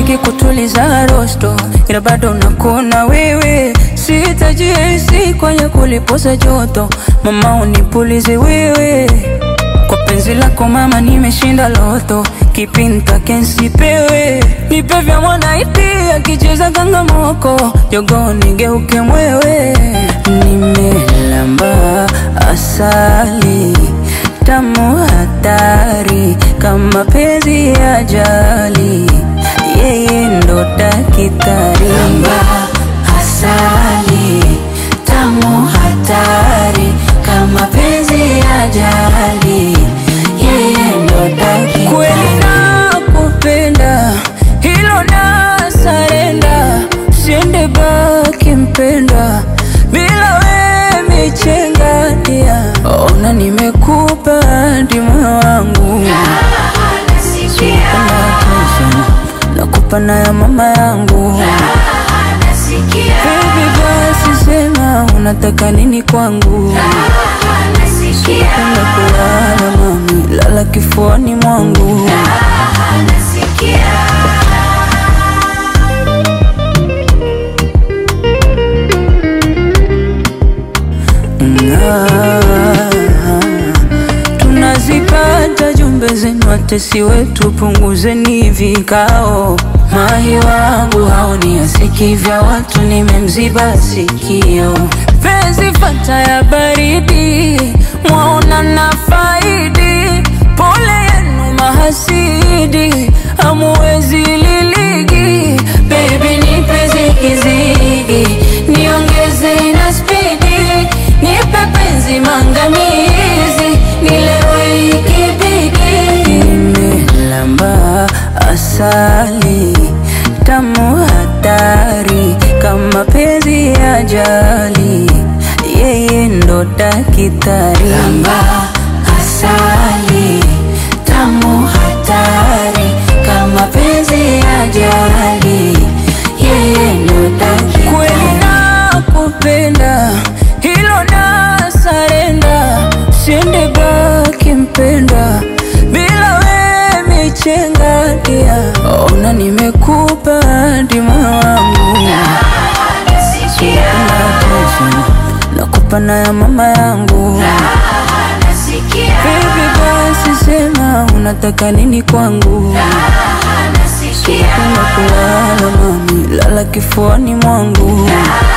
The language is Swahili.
mengi kutuliza rosto, ila bado nakuna wewe. Sitajihisi kwenye kulipoza joto, mama unipulize wewe. Kwa penzi lako mama, nimeshinda loto, kipi nitake nsipewe? Nipe vya mwanaiti akicheza kangamoko, jogoo nigeuke mwewe. Nimelamba asali tamu hatari kama penzi ya ajali, yeye ndo dakitari. Lamba asali tamu hatari kama penzi ya ajali, yeye ndo dakitari. Kweli nakupenda, hilo na sarenda, siende baki mpenda bila we michenga dia. Ona nimekupa hadi moyo wangu nakupa na ya mama yangu Baby basi sema unataka nini kwangu Penda kulala mami, lala kifuani mwangu Ah, tunazipata jumbe zenu, watesi wetu, punguzeni vikao. Mahi wangu haoni asiki vya watu, nimemziba sikio. Penzi fata ya baridi, mwaona na faidi. Pole yenu mahasidi, hamuwezi liligi. Baby nipe zigizigi, niongeze na spidi, nipe penzi mangamizi, nilewe ikibidi. Nimelamba asali tamu hatari kama penzi ya ajali, yeye ndo dakitari. Lamba asali tamu hatari kama penzi ya ajali, yeye ndo dakitari. Kweli nakupenda, hilo na sarenda, siende baki mpenda bila we michenga dia. Ona nimekupa hadi moyo wangu nakupa na ya mama yangu Baby basi sema unataka nini kwangu Penda kulala mami, lala kifuani mwangu